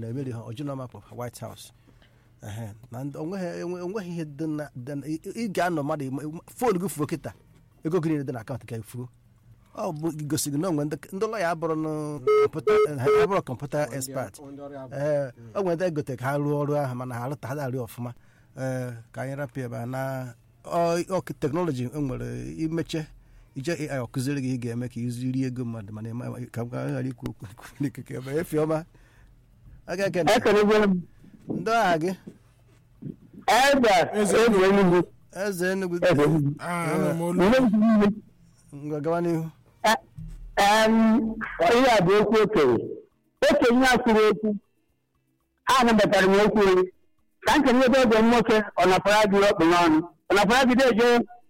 na-emeri ha ọjụna mapụ white house ehe na ndị- onweghị enwe- onweghị ihe dị na dị na- ị ị ga-anọ mmadụ ime- foonu gị fuo kịta ego gị niile dị na akaụntụ ka fuo ọ bụ gosi gị na onwe ndị ndị lọya abụrụ nụ kọmputa ha abụrụ kọmputa expert ee o nwere ndị egote ka ha rụọ ọrụ ahụ mana ha arụta ha arị ọfụma ee ka anyị rapụ ebe a na ọ- ọ teknọlọji enwere imeche ije ai ọkụziri gị ị ga-eme ka iziri ego mmadụ mana ịma- ka m ghara ikwu okwu n'ikuku ebe efi ọma aga eke ekelego m ndị agha gị eze eze enugwu eze enugwu eze enugwu Ah, anụ m olu Nne m kwuru ihe. ngwa gawa n'ihu Eh, em, ihe a bụ okwu okenye okenye a kwuru okwu a nabatara m okwu onye ka m kenye ebe eze m nwoke ọ napara gị ọkpụ n'ọnụ ọ napara gị deje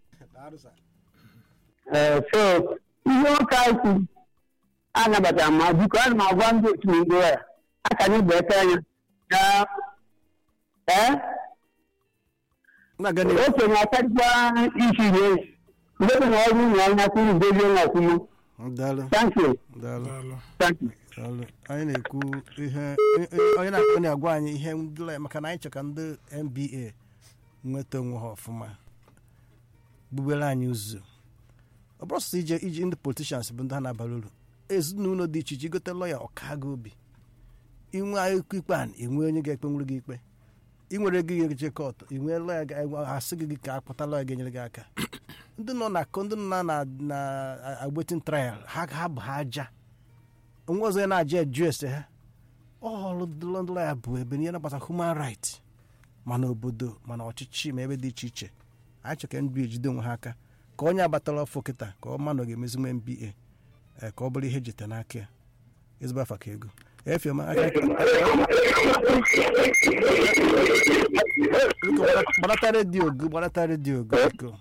ee so ihe nwoke a kwuru a nabatara m ma biko ana m agwa ndị otu m igbo ya aka anyị gbete anya na ee na-aga n'ihu okenye akarịkwa isi rie mgbe dị na ọrụ ụlọ anya kwuru dozie na ọkwụmụ daalụ thank you daalụ daalụ thank you daalụ anyị na-ekwu ihe onye- onye na-akpọ na-agwa anyị ihe ndị la- maka na anyị chọ ka ndị nba nweta onwe ha ọfụma gbubere anyị ụzọ ọ bụrụ sọsọ ije iji ndị politishans bụ ndị ha na-abara uru ezinụlọ dị iche iche igote lọya ọka gị obi inwe akụkọ ikpe a enwe onye ga-ekpenwuru gị ikpe ị nwere ego ihe je kọt ị nwee lọya ga- asị gị ka akpọta lọya ga-enyere gị aka ndị nọ na ndị nọ na na agbetin trial ha ha bụ ha aja onwe ọzọ ya na-aja eju ese ha ọrụ ndị lọya bụ ebe ihe na-agbata human right mana obodo mana ọchịchị ma ebe dị iche iche anyị chọ ka nba ejide onwe ha aka ka onye agbatala ọfọ kịta ka ọ ma na ọ ga-emezi nwe nba ee, ka ọ bụrụ ihe jeta n'aka ya ezigbo afa ka ego efioma aka biko gbanata redio gị gbanata redio gị biko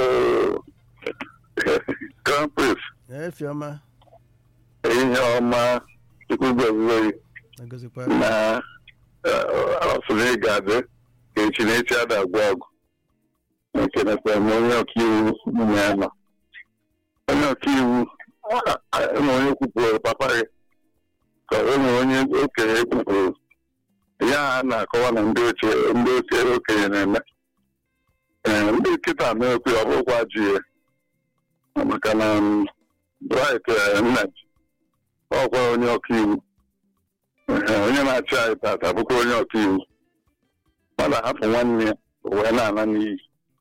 Krampus, efioma ihe ọma chukwugwezighi na-egozikwa na ọsụrụ ịga adị ka echi na echi ada agwụ ọgụ ekenekwa m onye ọkaiwu nwunye ya nọ onye ọkaiwu enwe onye kwupụrụ papa gị ka enwe onye okenye ekwupụrụ ya a na-akọwa na ndị ochie ndị ochie okenye na-eme ee ndị nkịta na-ekwe ọ bụrụkwa ji ya maka na m, Bright eh, Nnaji ọkwa onye ọkaiwu Ee, onye na-achị anyị tata bụkwa onye ọkaiwu mana hapụ nwanne ya o wee na-ana n'iyi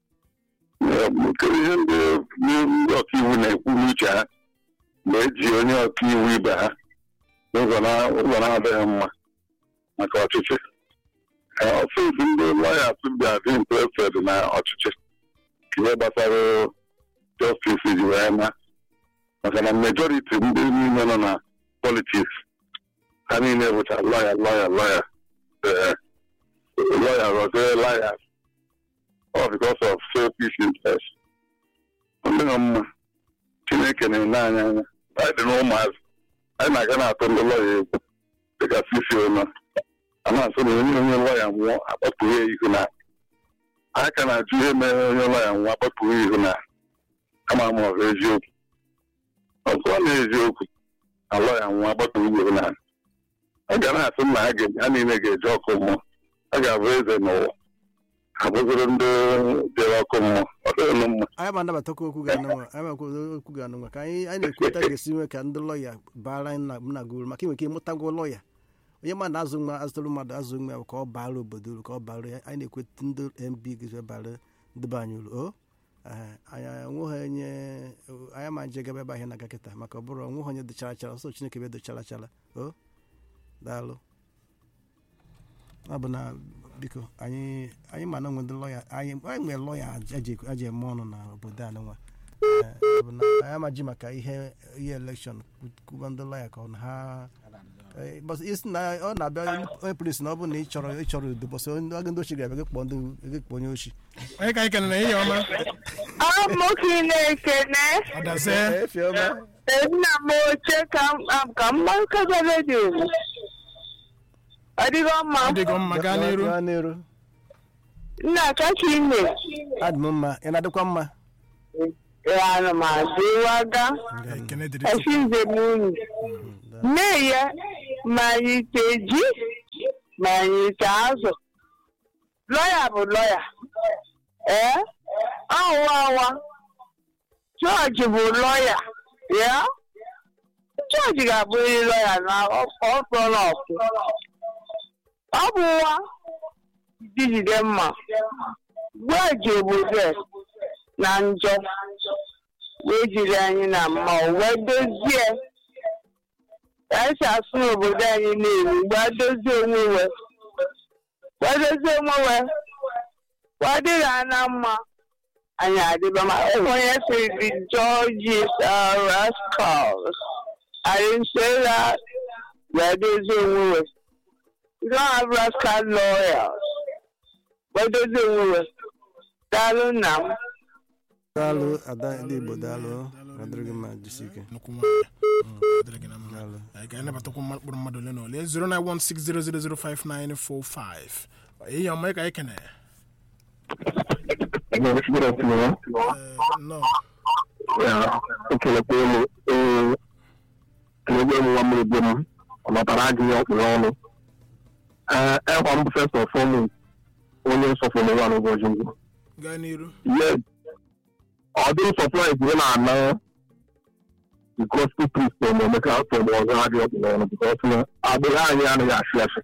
Ee, kedu ihe ndị ndị ọkaiwu na-ekwu n'uche ha mgbe eji onye ọkaiwu ibe ha n'ụzọ na- ụzọ na-adịghị mma maka ọchịchị Ee, ọfịs ndị lọyas bịa dị interested na ọchịchị ihe gbasara justice ji wee na maka na majority ndị niile nọ na politiks ha niile bụcha lọya lọya lọya ee lọya rọzie laya all because of selfish interest ọ dịghị mma chineke na-enye anyị anya anyị dị n'ụmụazị anyị na-aga na-atụ ndị lọya egwu dịka sisi ụlọ a na-asụ na onye onye lọya nwụọ akpọpụghị ya ihu na anyị ka na-ajụ ihe mere onye lọya nwụọ akpọpụghị ihu na kama ma ọ bụ eziokwu ọzọ na eziokwu na lọya nwụọ akpọpụghị ihu na a ga na-asụ na ha ga- ha niile ga-eje ọkụ mmụọ a ga-abụ eze n'ụwa ha bụziri ndị jere ọkụ mmụọ ọ dịghị mma anyị ma anabatakwa okwu ga anụnwa anyị ma okwu ga anụnwa ka anyị anyị na-ekweta ga-esi nwe ka ndị lọya bara anyị na na gị uru maka inwe ike ịmụtagwo lọya onye mmadụ na-azụ nwa azụtara mmadụ azụ nwa ya bụ ka ọ bara obodo uru ka ọ bara ya anyị na-ekweta ndị mb gị bara ndị be anyị uru o ee, anyị enweghị onye anyị ma nje gaba ebe ahịa na-aga kịta maka ọ bụrụ onweghị onye dochara chara ọsọ chineke be dochara chara o daalụ ọ bụ na biko anyị anyị ma na onwe ndị lọya anyị anyị nwere lọya aji aji eme ọnụ na obodo a nwa ọ bụ na anyị amaji maka ihe ihe elekshọn kwuba ndị lọya ka ọ na ha Eh, bọs isi na ọ na-abịa onye polisi na ọ bụ na ị chọrọ ị chọrọ udo bọsị onye aga ndị ochi ga-abịa gị kpọọ ndị gị kpọọ onye ochi onye ka anyị kenere ihe ọma Amụkị na-ekene ọdaze efioma nna m oche ka m- ka mgbakọta redio ọ dịgo mma ọ dịgo mma gaa n'iru gaa n'iru nna kacha ime adị m mma ị na-adịkwa mma ana m adịwaga ekene dịrị esi nze m unu nne ya malite ji ma anyị ite azụ lọya bụ lọya ee ọwa ọwa jọji bụ lọya ya jọji ga-abụrịrị lọya na ọkpọrọ ọkụ ọ bụ nwa jijide mma gwaji obodo na njọ wee jiri anyị na mma o wee dozie anyị si asụ n'obodo anyị na-eri mgbe dozie onwe we wee dozie onwe we wee dịrị ha na mma anyị adịba ma onye siri the Georges are rascals I didn't say that wee dozie onwe we we don't have rascal lawyers wee dozie onwe we daalụ nna m daalụ ada ndị igbo daalụ adịrị gị mma jisi ike nnukwu nwaanyị dịrị gị na mma Daalụ. anyị ga-anabatakwu mma- mkpụrụ mmadụ ole na ole 09160005945 ihe ọma ka anyị kene Good afternoon. nọ Yeah, ekelekwa elu ee kelekwa elu nwa mmiri bi m ọ natara adịghị ọkpụrụ ọnụ ee ekwa mbụ first of all onye nsọfụrụ nwa n'ụbọchị mbụ gaa n'iru yes ọ dị surprise ị na-ana the gospel priest from Emeka from ọzọ adịghị ọkpụrụ ọnụ because na agbụrụ anyị anaghị asị asị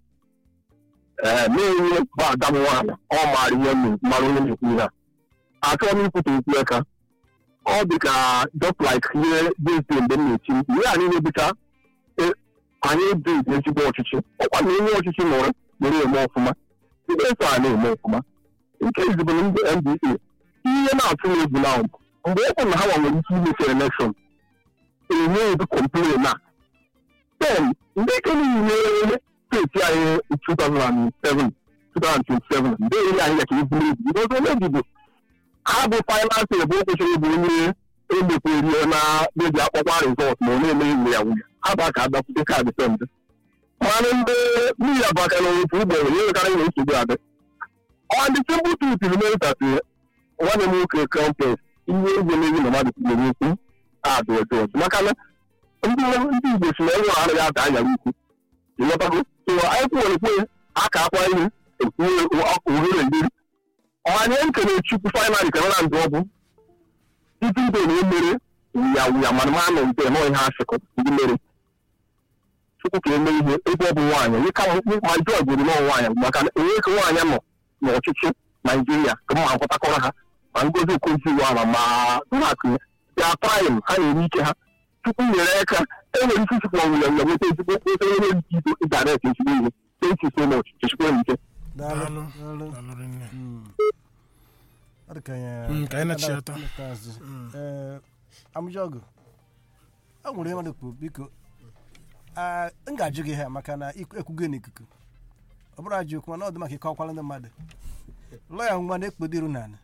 ee na-enye bụ ada m nwaanyị ọ maara ihe m mara onye na-ekwu ihe a achọghị m ikwute okwu aka ọ dị ka just like ihe dịzi mgbe m na-eti mkpu ihe a niile dịka e- anyị dị ezigbo ọchịchị ọkwa na onye ọchịchị nọrọ were eme ọfụma ndị eso a na-eme ọfụma nke izibụ ndị NDA ihe na-atụ m egwu na mgbe ọ bụ na ha nwere ike imecha elekshọn enye ezi complain na then ndị ike niile steeti anyị 2007 2027 ndị enyi anyị ya ka eburu ebu because onye ebibo ha bụ finance ebe o kwesịrị ịbụ onye emekwerie na meji akpọkwa rizọt ma ọ na-eme iwu ya nwunye ha bụ aka adakwute kaadị pembe mana ndị mmiri abaka na otu ugboro ihe karịa ihe nsogbu adị ọ dị simple truth remains that eh, nwanne m nwoke krampes ihe egwu na-eyi na mmadụ kwuru okwu adụ ọjọọ maka na ndị ndị igbo si na enwe anaghị ata anyara ukwu ịghọtago so anyị kwuwere kwe aka akwa ihe ekwuwe ohere mmiri ọhanye nkene chukwu fainali ka na ndụ ọbụ titi mbe na emere ya wuya mana ma nọ mpe nọ ihe asịkọ ndị mere chukwu ka eme ihe ebe ọ bụ nwaanyị onye kama ma jọọ gwuru nọ nwaanyị maka na enwe ka nwaanyị nọ n'ọchịchị naijiria ka mma akwụtakọrọ ha ma ngozi okoziwala ma ụlọakụ ya praịm ha na-ere ike ha chukwu nyere aka enwere ike isikwa ọnwụya ya nweta ezigbo nweta onye nwere ike ido ịdaret ezigbo ihe thank you so much chukwu ike daalụ daalụ daalụ daalụ rinne Mm. Ọ dị ka anyị- Mm, ka anyị na-achịata. na-azụ. Ee, amụjọgụ ọ nwere ihe mmadụ kwuru biko ah, m ga-ajụ gị ha maka na ikwu- ekwugo n'ikuku ọ bụrụ ajụ okwu mana ọ dị maka ike ọkwala ndị mmadụ lọya nwa na-ekpodiru n'ala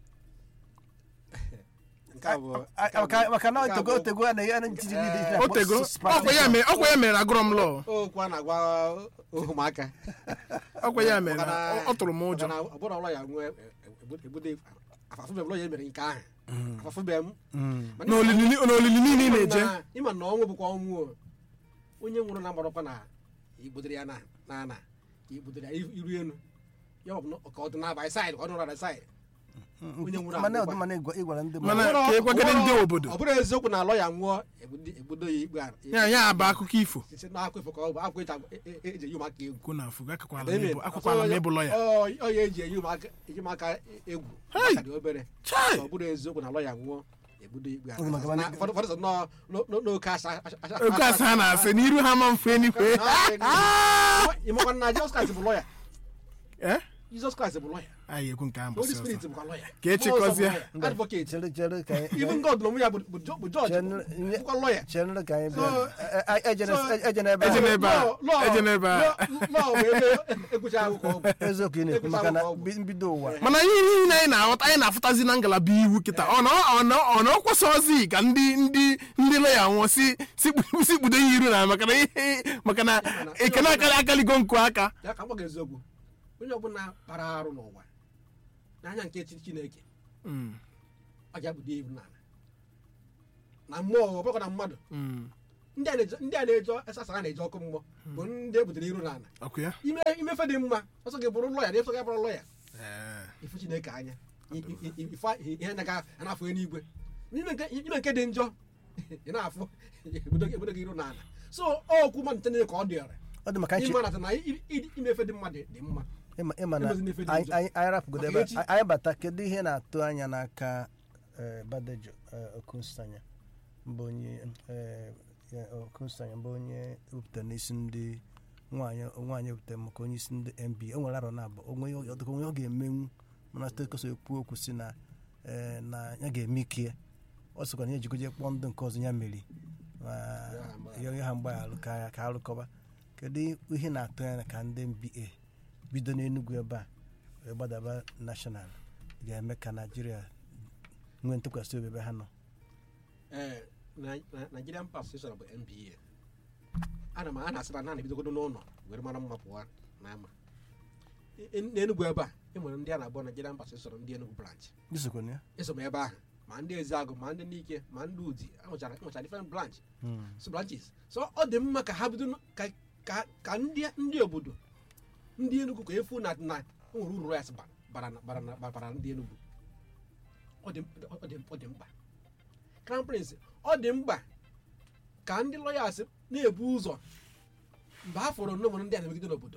nke a bụ Ah, maka- maka na otego otego a na-enye ntiri niile otego ọkwa ya mere ọkwa ya mere agụrọ m lọọ okwu a na-agwa ụmụaka ọkwa ya mere na Maka na- ọ- ọ tụrụ m ụjọ maka na ọ bụrụ ụlọ ya nwee ebude afafube ụlọ ya mere nke ahụ afafube m Mana n'olili n'olili niile ị ịma na-eje na- ịma na ọnwụ bụkwa ọnwụ o. onye nwụrụ na agbarakwa na igbudere ya na na ana ka igbudere ya iru elu ya ọ bụ na ka ọ dị na-abalị saịdị ka ọ dị na saịdị onye nwụrụ mana anwụ ọ dị mana ịgwa- ịgwara ndị Mana mmadụ ka ịgwagide ndị obodo. ọ bụrụ eziokwu na alọ ya nwụọ egbudo- egbudo ya ikpe a ya ya bụ akụkọ ifo site n'akwa ifo ka ọ bụ akwa eji agba- e- e- eji eyi ụmụaka egwu kwụ na afụ gakọkwala Amen. m ịbụ akwụkwala m ịbụ lọya Ọ- ọ ya eji eyi ụmụaka eji ụmụaka egwu Hey! maka dị obere Chai! ọ bụrụ eziokwu na lọya nwụọ egbudo ikpe a Ọ bụ maka mana- Na- ụfọdụ ụfọdụ sị nọọ n'o- n'o- n'oke asa asa- asa- oke asa ha na-asị n'iru ha ma mfe enikwe ịmakwa na Jizọs Kraịst bụ lọya Eh? Jizọs Kraịst bụ lọya anyị ekwu nke ahụ Holy mbọsị Spirit ọzọ bụkwa lọya Ka e chịkọzie. advocate chere chere ka anyị even God na onwe ya bụ bụ Jo- bụ jọji Chere- bụkwa lọya chere ka anyị So- bịa Eh, eh, ejene so- ejene ebe Ejene ahụ. ebe a. Ejene ebe a. lọọ bụ ebe ekwucha akwụkwọ ọ bụ eziokwu ị na-ekwu maka na mbi- mbido ụwa mana ihe niile anyị na-aghọta anyị na-afụtazi na ngalaba iwu kịta ọ na ọ na ọ na ọ kwesịghịzi ka ndị ndị ndị lọya nwụọ si si kpu- si kpudo ihe iru na maka na ihe maka na ekene akali akaligo nku aka ya ka m gwa gị eziokwu onye ọbụla bara arụ n'ụwa n'anya nke chi chineke ọ ga-abụdo ibu n'ala na mmụọ ọ bụrụkwa na mmadụ Mm. ndị a na-eje ndị a na-eje asasara na-eje ọkụ mmụọ bụ ndị e butere iru n'ala ọkụ ya ime imefe dị mma ọsọ gị bụrụ lọya na ịsọ gị bụrụ lọya Ee. ifu chineke anya I- i- i- ife ihe na ga na-afụ n'igwe ime nke ime nke dị njọ ị na-afụ ebudo gị ebudo gị iru n'ala so okwu mmadụ nche ka ọ dịọrị ọ dị maka nche ịma na na i- i- imefe dị mma dị dị mma ịma ịma na Emezi n'ife dị anyị njọ. anyị- anyị rapụgodo Maka ebe echi. a- anyị bata kedu ihe na-atụ anya n'aka eh, badejo eh, okunstanya mbụ onye eh, ya, okunstanya mbụ onye wepụtara n'isi ndị nwaanyị nwaanyị wepụtara maka onye isi ndị nba o nwere arọ na abụ onwe ọ dịka onwe ọ ga-emenwu mana steeti koso ekwu okwu si na eh, na ya ga-eme ike ọ sịkwa na ya ejikọje kpọọ ndị nke ọzọ ya meri ma ya ha mgbaghara ka ya ka arụkọba kedu ihe na-atụ anya ka ndị nba bido n'enugwu ebe a wee gbadaba nashọnal ga-eme ka naijiria nwee ntụkwasị obi ebe ha nọ ee na- na- Nigerian Bar Association bụ NBA ana m a na-asị na na ebidogodo n'ụlọ were mara mma pụwa n'ama E- e- n'Enugu ebe a e nwere ndị a na-akpọ Nigerian Bar Association ndị Enugu branch isokwana ya eso m ebe ahụ ma ndị Ezeagụ ma ndị Nike ma ndị Udi enwechara enwechara different branch so branches so ọ dị mma ka ha bido n- ka ka ka ndị ndị obodo ndị Enugu ka efu na na o nwere uru rice bara bara na- bara na- bara ndị Enugu ọ dị ọ dị ọ dị mkpa crown prince ọ dị mkpa ka ndị lawyers na-ebu ụzọ mgbe ha fọrọ na nwere ndị a na-emegide n'obodo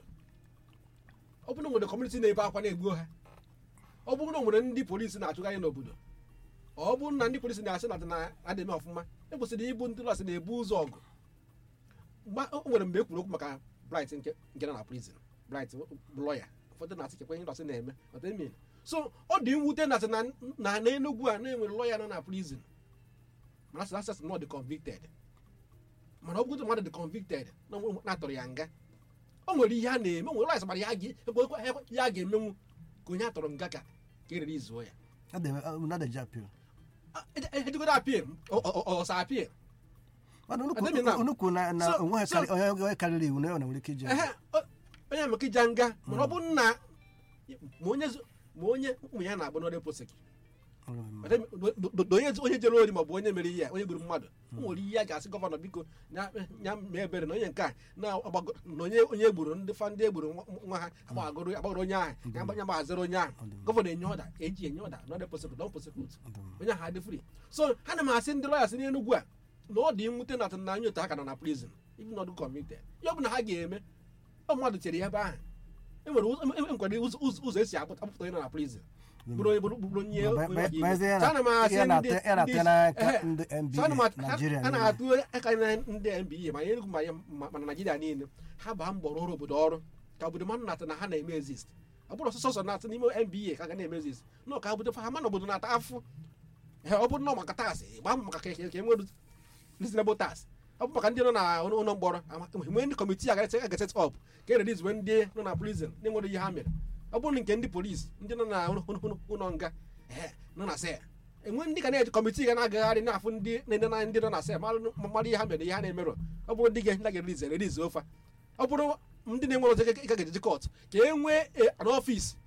ọ bụrụ na nwere kọmuniti na-ebe akwa na-egbuo ha ọ bụrụ na nwere ndị polisi na-achụgharị n'obodo ọ bụrụ na ndị polisi na-asị na na-adị eme ọfụma ekwesịrị ịbụ ndị lawyers na-ebu ụzọ ọgụ Mgba- o nwere mgbe e kwuru okwu maka bright nke nke nọ na prison bright bụ lọya ụfọdụ na-asị chekwa ihe ndọsị na-eme ọta emin so ọ dị mwute na na na n'enugwu a na-enwere lọya nọ na prison mana asị asị na ọ dị convicted mana ọ bụgodị mmadụ dị convicted na onwe- na-atọrọ ya nga o nwere ihe a na-eme o nwere lọya gbara ya ga- ekwe- ekwe- ya ga-emenwu ka onye a tọrọ nga ka ka erere izuo ya nadaji apil ejigodo apil ọsa apil mana Ademi na- unu kwuru na na So- onwe ha so- karị- onye onye karịrị iwu na ọ nwere ike iji ehe o- onye amaka ija nga mana ọ bụrụ na ma onye zu- ma onye ụmụ ya na-agba n'ọrịa posek onye onye jere ori maọbụ onye mere ihe a onye gburu mmadụ o nwere ihe a ga-asị gọvanọ biko ya ya mee ebere na onye nke a na-agbago na onye onye gburu ndị fa ndị egburu nwa- nwa ha agbagoro agbagoro onye ahụ ya gbanye gbaziri onye ahụ gọvanọ enye ọda eji enye ọda n'ọrịa posek don posekut onye ahụ adị free so ana m asị ndị lọya si n'enugwu a na ọ dị mwute na na anya otu ha ka nọ na prison ibi nọdụ kọmite ya ọ bụ na ha ga-eme ọ mmadụ chere ya ebe ahụ e nwere ụzọ- e nwekwara ụzọ ụzọ- ụzọ esi apụta apụta onye nọ na prison bụrụ onye bụrụ bụrụ onye Ba- ba- onye ọka ba- iwu. ya So ana m na- asị ya na- ndị- ya na- ndị- ya n'aka ehe. ndị So ana m NBA at- Nigeria a niile. na-atụ aka na ndị NBA ma Enugu ma ya ma ma na Naịjirịa niile ha baa mbọ rụrụ obodo ọrụ ka obodo mmadụ na-atụ na ha na-eme exist ọ bụrụ ọsọsọ sọ na-atụ n'ime NBA ka a ga na-eme exist nọ ka obodo ha ma na obodo na-ata afụ Ee, ọ bụrụ na ọ maka taasị gbaa mbọ maka ka ka- ka e nwere reasonable tax ọ bụ maka ndị nọ na ụlọ ụlọ mkpọrọ ama- mgbe ndị kọmitii agaghị aga set up ka e release ndị nọ na prison na-enwere ihe ha mere ọ bụrụ nke ndị polisi ndị nọ na ụlọ- ụlọ ụlọ nga ee, nọ na sel enwe ndị ga na-eji kọmitii ga na-agagharị na-afụ ndị na-ede na ndị nọ na sel mara mara ihe ha mere ihe ha na-emerụ ọ bụrụ ndị ga ga-erelize erelize ofa ọ bụrụ ndị na-enwere ọzọ ga ga-ejeji kọt ka e nwee an ọfis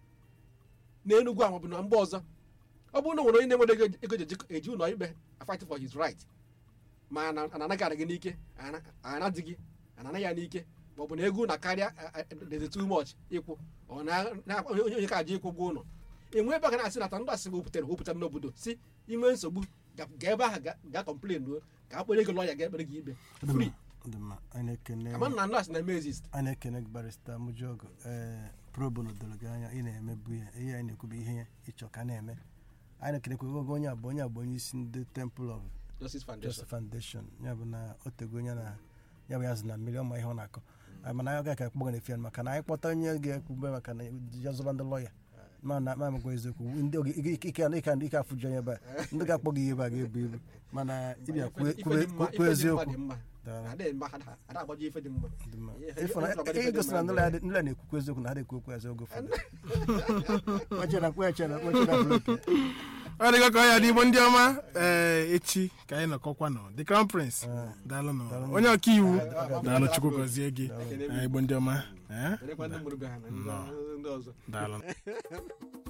na Enugu a maọbụ na mba ọzọ ọ bụrụ na o nwere onye na-enwere ego ego eji eji ụlọ ikpe fight for his right ma na ana anaghị adị gị n'ike ana- anadị gị anana ya n'ike ma ọ bụ na ego na karịa dezi too much ịkwụ ọ na na- onye onye ka ji ịkwụ ụgwọ ụlọ enwe ebe a ga na-asị nata ndị asị wepụtara wepụtara n'obodo si inwe nsogbu ga ga ebe ahụ ga- ga kọmplen ruo ka a kpere gị lọya ga-ekpere gị ikpe free Ọ dị mma. anyị na-ekene ama na ndị asị na-eme exist anyị na-ekene gị barista Mujogu ee probono doro gị anya ị na-emebu ya ihe anyị na-ekwu bụ ihe ịchọ ka na-eme anyị na-ekenekwa oge onye abụ onye abụ onye isi ndị temple of Justice Foundation Justice Foundation ya bụ na o tego onye na ya bụ ya zụ na mmiri ọma ihe ọ na-akọ Ah, mana anyị agaghị akpọ gị na-efe maka na anyị kpọta onye ga-ekwube maka na ya zụba ndị lọya mana ma magwa eziokwu ndị oge ike ike ike ike ike afụju onye ebe a ndị ga-akpọ gị ihe ebe a ga-ebu ibu mana ịbịa kwuo Ife- ife kwuo- dị mma- kwuo ife dị mma eziokwu dị mma. Dara. Ada mma, ada- ada agbaji ife dị mma Dị mma. Ihe- Ịfụ na- ihe- ihe- ihe gosi na ndị lọya dị- ndị lọya na-ekwukwu eziokwu na ha na-ekwukwu eziokwu oge ụfọdụ Kwechara, kwechara, kwechara, kwechara. ọ dịgo ka ọ ya dị igbo ndị ọma ee echi ka anyị nọkọkwa nọ the crown prince daalụ nọ onye ọka iwu daalụ chukwu gọzie gị Ee, igbo ndị ọma ee Elekwa ndị mụrụ be ha na ndị ndị ọzọ daalụ